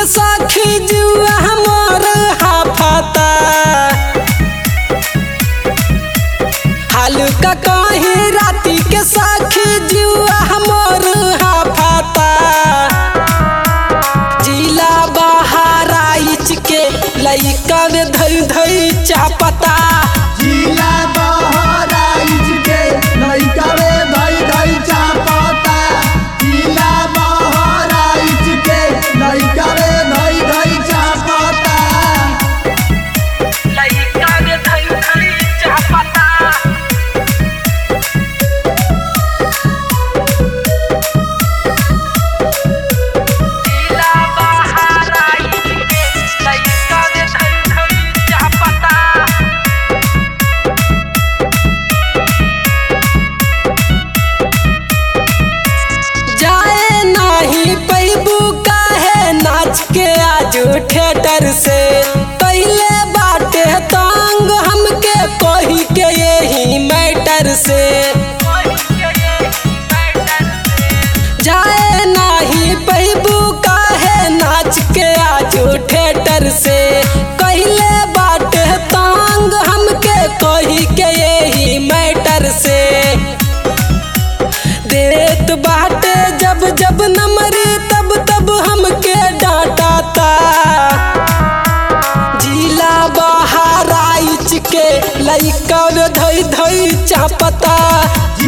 के साखी जुआ हमर हाफता हाल का कहीं राती के साखी जुआ हमर हाफता जिला बहाराइच के लइका में धई धई चापता जिला बहराइच के लइका रे धई धई चापता जिला बहराइच के लइका रे धई धई चापता लइका में धई धई चापता जिला बहाराइच के लइका में धई धई चापता जाए नाही पैबू काहे नाच के आज थिएटर से पहले बाटे तांग हमके कही के यही मैटर से जाए नाही पैबू काहे नाच के आज थिएटर से कहले बाटे तांग हमके कही के यही मैटर से देत बाटे जब जब नमरी तब तब हमके डांटाता जिला बहाराइच के लइका में धई धई चापता